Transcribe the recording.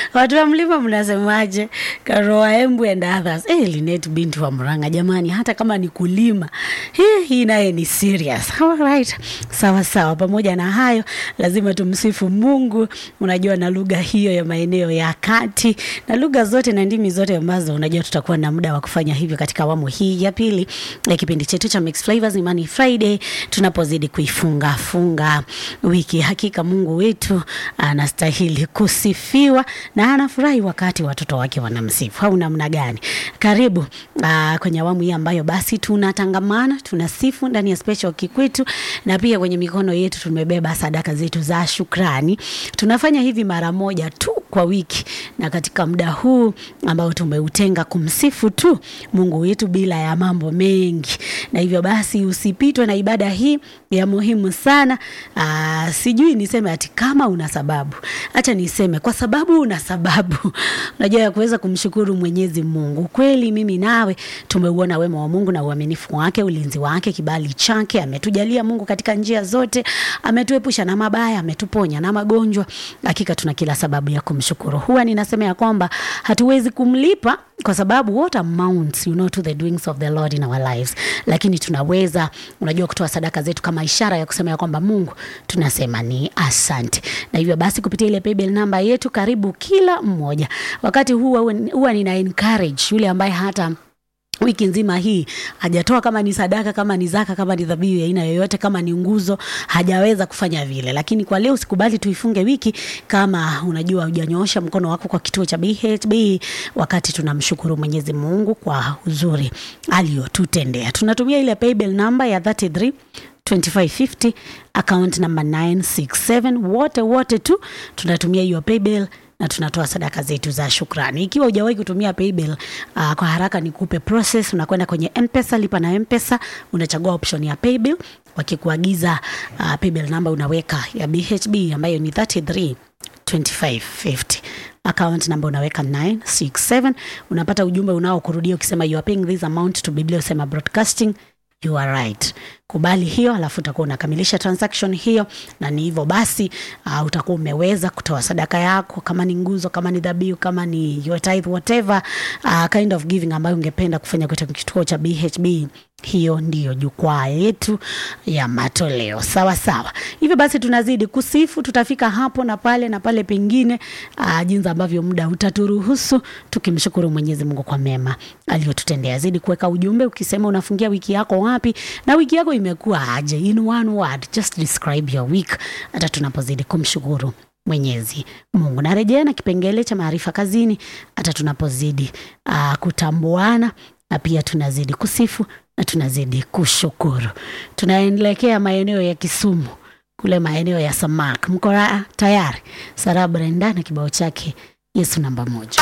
watu wa mlima mnasemaje? Karoa Embu and others. Eh, Linet binti wa Murang'a jamani, hata kama ni kulima hii hii naye ni serious. Alright. Sawa sawa. Pamoja na hayo, lazima tumsifu Mungu. Unajua, na lugha hiyo ya maeneo ya kati na lugha zote na ndimi zote ambazo unajua tutakuwa na muda wa kufanya hivyo katika awamu hii ya pili ya kipindi chetu cha Mixed Flavors Imani Friday, tunapozidi kuifunga funga wiki. Hakika Mungu wetu anastahili kusifiwa na anafurahi wakati watoto wake wanamsifu, au namna gani? Karibu aa, kwenye awamu hii ambayo basi tunatangamana, tunasifu ndani ya special kikwetu, na pia kwenye mikono yetu tumebeba sadaka zetu za shukrani. Tunafanya hivi mara moja tu kwa wiki, na katika muda huu ambao tumeutenga kumsifu tu Mungu wetu bila ya mambo mengi, na hivyo basi usipitwe na ibada hii ya muhimu sana. Aa, sijui niseme ati kama una sababu, acha niseme kwa sababu una sababu unajua ya kuweza kumshukuru Mwenyezi Mungu. Kweli mimi nawe tumeuona wema wa Mungu na uaminifu wake, ulinzi wake, kibali chake. Ametujalia Mungu katika njia zote, ametuepusha na mabaya, ametuponya na magonjwa. Hakika tuna kila sababu ya kumshukuru. Huwa ninasema ya kwamba hatuwezi kumlipa kwa sababu what amounts you know to the doings of the Lord in our lives, lakini tunaweza unajua kutoa sadaka zetu kama ishara ya kusema ya kwamba Mungu tunasema ni asante. Na hivyo basi kupitia ile paybill namba yetu, karibu kila mmoja wakati huu huwa nina encourage yule ambaye hata wiki nzima hii hajatoa kama ni sadaka, kama ni zaka, kama ni dhabihu ya aina yoyote, kama ni nguzo, hajaweza kufanya vile. Lakini kwa leo usikubali tuifunge wiki kama unajua hujanyoosha mkono wako kwa kituo cha BHB, wakati tunamshukuru Mwenyezi Mungu kwa uzuri aliyotutendea. Tunatumia ile paybill namba ya 33 2550 account number 967. Wote wote tu tunatumia hiyo paybill na tunatoa sadaka zetu za shukrani. Ikiwa hujawahi kutumia paybill uh, kwa haraka nikupe process. Unakwenda kwenye M-Pesa, lipa na M-Pesa, unachagua option ya paybill. Wakikuagiza uh, paybill number unaweka ya BHB ambayo ni 33 2550 account number unaweka 967 unapata ujumbe unaokurudia ukisema you are paying this amount to Biblia usema broadcasting you are right. Kubali hiyo, alafu utakuwa unakamilisha transaction hiyo, na ni hivyo basi, uh, utakuwa umeweza kutoa sadaka yako, kama ni nguzo, kama ni dhabihu, kama ni your tithe, whatever uh, kind of giving ambayo ungependa kufanya katika kituo cha BHB. Hiyo ndiyo jukwaa yetu ya matoleo. Sawa sawa. Hivyo basi tunazidi kusifu, tutafika hapo na pale na pale pengine, uh, jinsi ambavyo muda utaturuhusu, tukimshukuru Mwenyezi Mungu kwa mema aliyotutendea. Zidi kuweka ujumbe ukisema unafungia wiki yako wapi na wiki yako imekuwa aje, in one word, just describe your week, hata tunapozidi kumshukuru Mwenyezi Mungu. Narejea na kipengele cha maarifa kazini, hata tunapozidi uh, kutambuana na pia tunazidi kusifu na tunazidi kushukuru. Tunaelekea maeneo ya Kisumu, kule maeneo ya Samak. Mko tayari? Sara Brenda na kibao chake Yesu namba moja.